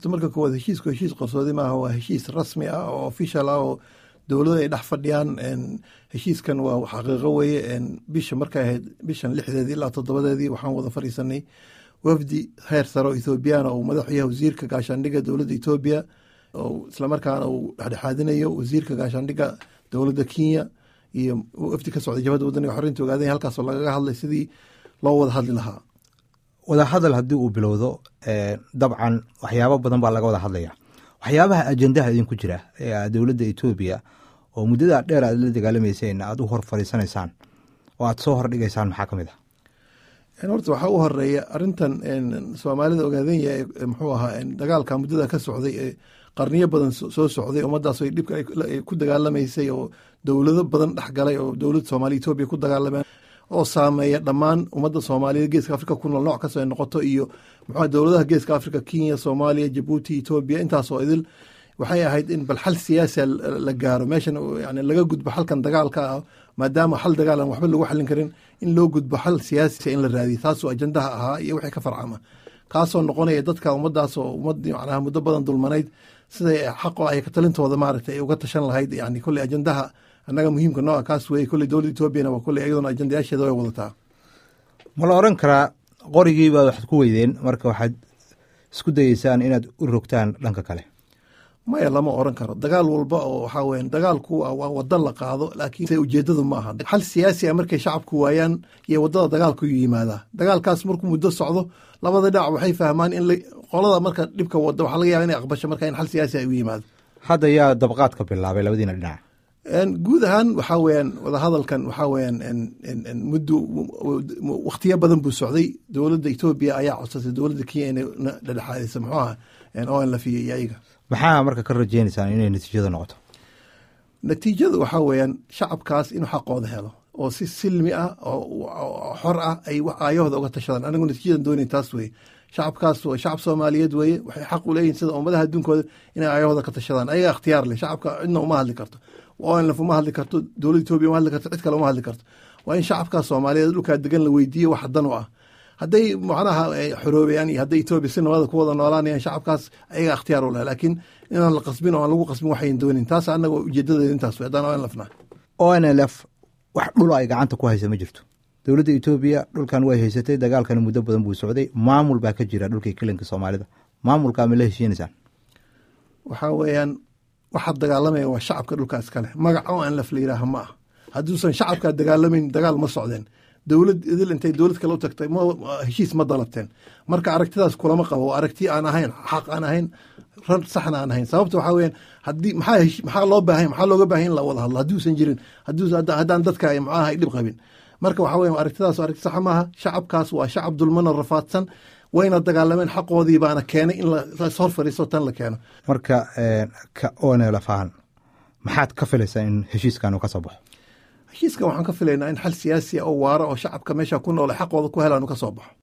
marka koowaad heshiisku heshiis qarsoodi maaha waa heshiis rasmi ah oo official ah oo dowlada ay dhex fadhiyaan heshiiskan waa xaqiiqo weeye bisha markay ahayd bishan lixdeedii ilaa toddobadeedii waxaan wada fadhiisanay wafdi heer sare oo ethoobiyaana uu madaxu yahay wasiirka gaashaandhigga dowladda etoobiya oo islamarkaana uu dhexdhexaadinayo wasiirka gaashaandhigga dowladda kenya iyo wafdi ka socday jabhadda wadaniga xorinta ogaadanya halkaasoo lagaga hadlay sidii loo wada hadli lahaa wadahadal haddii uu bilowdo dabcan waxyaabo badan baa laga wada hadlaya waxyaabaha ajendaha idinku jira ee dowladda etoobiya oo muddada dheer aad la dagaalamayseen aad u hor fadhiisanaysaan oo aad soo hordhigaysaan maxaa ka mid ah horta waxaa u horeeya arintan soomaalida ogaadanya muxuu ahaa dagaalka muddada ka socday ee qarniyo badan soo socday ummadaas dhibka ku dagaalamaysay oo dowlado badan dhexgalay oo dowladda soomaaliya etoobiya ku dagaalameen oo saameeya dhammaan ummadda soomaaliyeed geeska afrika ku nool nooc kastoo ay noqoto iyo muxuu dowladaha geeska afrika kenya soomaaliya jabuuti etoobiya intaasoo idil waxay ahayd in bal xal siyaasiya la gaaro meeshan yani laga gudbo xalkan dagaalka ah maadaama xal dagaal aan waxba lagu xalin karin in loo gudbo xal siyaasiya in la raadiyo taasoo ajandaha ahaa iyo wixii ka farcama kaasoo noqonaya dadka ummadaas oo ummad macnaha muddo badan dulmanayd siday xaqo ay talintooda maaragtay ay uga tashan lahayd yani kolley ajandaha annaga muhiimka nooca kaas weye kolley dowladda etoobiyana waa kolley iyaduna ajandayaasheeda way wadataa ma la oran karaa qorigii baad waxaad ku weydeen marka waxaad isku dayeysaan inaad u rogtaan dhanka kale maya lama oran karo dagaal walba oo waxaa weya dagaalku waa wada la qaado laakiin se ujeedadu ma aha xal siyaasi a markay shacabku waayaan iyo wadada dagaalku yimaadaa dagaalkaas markuu muddo socdo labada dhinac waxay fahmaan in qolada marka dhibka wada waxaa laga yaba inay aqbasho marka in xal siyaasi ay u yimaado hadda yaa dabqaadka bilaabay labadiina dhinac guud ahaan waxaa weyaan wadahadalkan waxaa weyaan muddo wakhtiyo badan buu socday dowladda etoobiya ayaa codsatay dowladda kenya inay dhedhexaadisa muxuu aha o la fiya iyo ayaga maxaa marka ka rajeynaysaan inay natiijada noqoto natiijadu waxaa weeyaan shacabkaas inuu xaqooda helo oo si silmi ah oo xor ah ay aayahooda uga tashadaan anigu natiijadan doonayn taas weye shacabkaas waa shacab soomaaliyeed weye waxay xaq u leeyihin sida ummadaha adduunkooda inay aayahooda ka tashadaan ayaga ikhtiyaar leh shacabka cidna uma hadli karto onlf uma hadli karto dowladda etoobiya uma hadli karto cid kale uma hadli karto waa in shacabkaas soomaaliyeed dhulkaa degan la weydiiyo wax dan u ah hadday macnaha xoroobayaan iyo hadday etoobiya si nabada ku wada noolaanayaan shacabkaas ayaga ikhtiyaar u leh laakiin inaan la qasbin oo aan lagu qasbin waxayn doonin taas annaga ujeedadeeda intaas wey haddaan onlfna o n l f wax dhul ay gacanta ku haysa ma jirto dowladda etoobiya dhulkan way haysatay dagaalkani muddo badan buu socday maamul baa ka jira dhulkii kelinka soomaalida maamulkaa ma la heshiinaysaan waxaa weeyaan waxaad dagaalamaya waa shacabka dhulkaas kale magac o n lf la yihaaha ma ah hadduusan shacabkaa dagaalamayn dagaal ma socdeen dowlad idil intay dowlad kale u tagtay heshiis ma dalabteen marka aragtidaas kulama qabo waa aragti aan ahayn xaq aan ahayn rar saxna aan ahayn sababta waxaa weyaan haddii maxaa maxaa loo baahan maxaa looga baahan in la wada hadlo hadduusan jirin haddaan dadka maxaaha ay dhib qabin marka waxaa weya aragtidaas aragti saxa maaha shacabkaas waa shacab dulmana rafaadsan wayna dagaalameen xaqoodii baana keenay in lashor fadhiisto tan la keeno marka ka onlf ahaan maxaad ka filaysaa in heshiiskan uu ka soo baxo heshiiskan waxaan ka filaynaa in xal siyaasi a oo waara oo shacabka meesha ku noole xaqooda ku helaan uu ka soo baxo